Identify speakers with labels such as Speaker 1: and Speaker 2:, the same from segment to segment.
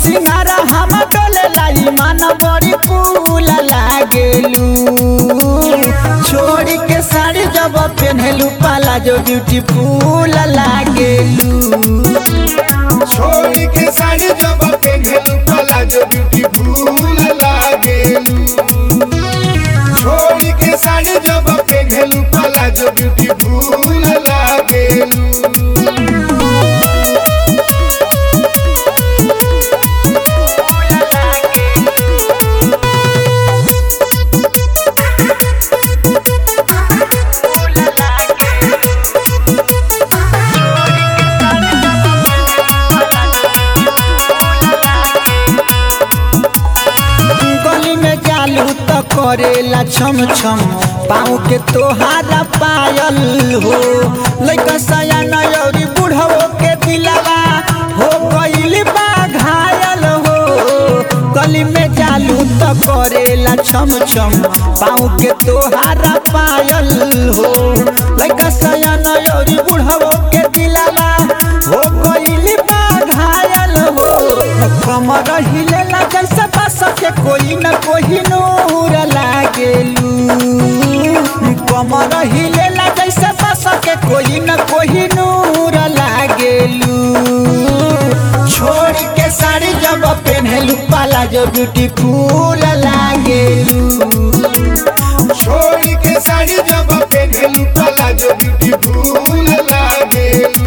Speaker 1: सिंगार हम डोले लाई मन बड़ी फूल लागेलू छोड़ी के साड़ी जब पहनलू पाला जो ब्यूटीफुल लागेलू
Speaker 2: छोड़ के साड़ी जब पेन्हलू प्लाजो ब्यूटीफुल लागेलू छोड़ के साड़ी जब पेन्हलू प्लाजो ब्यूटीफुल लागेलू
Speaker 1: गली में जालू तो करेला छम छम पाँव के तोहारा पायल हो लइका सया नयौरी बुढ़वो के दिलवा हो गइल बा घायल हो गली में जालू तो करेला छम छम पाँव के तोहारा पायल हो लइका सया नयौरी बुढ़वो के दिलवा हो गइल बा घायल हो कमर हिलेला जैसे बस के कोई न कोई नूर लागेलू कमर हिलेला जैसे बस के कोई न कोई नूर लागेलू छोड़ के साड़ी जब पहनलू पाला जो ब्यूटीफुल लागेलू
Speaker 2: छोड़ के साड़ी जब पेन्हलू प्लाजो ब्यूटीफुल लागेलू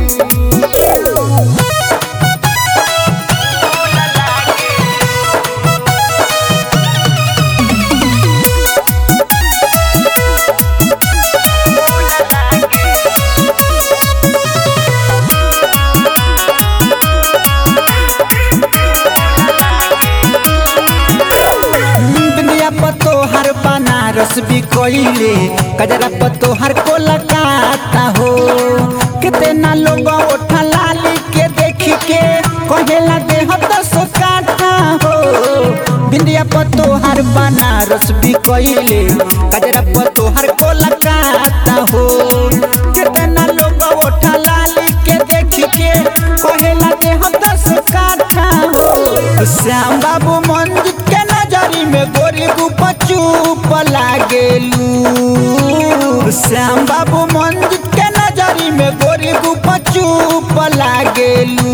Speaker 1: दुनिया पतो हर बनारस भी कोइले कजरा पतो हर कोलकाता हो कितना लोग उठा लाली के देख के कहेला देह दस काटा हो बिंदिया पतो हर बनारस भी कोइले कजरा पतो हर कोलकाता हो कितना लोग उठा लाली के देख के कहेला देह दस काटा हो श्याम बाबू मंजित के नजरी में गोरी गुपा चुप लागेलू श्याम बाबू मंजित के नजरी में गोरी गुपा चुप लागेलू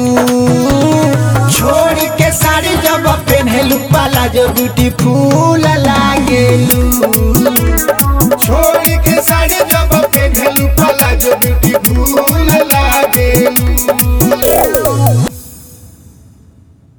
Speaker 1: छोड़ के साड़ी जब पहनलू पाला जो ब्यूटीफुल लागेलू
Speaker 2: छोड़ के साड़ी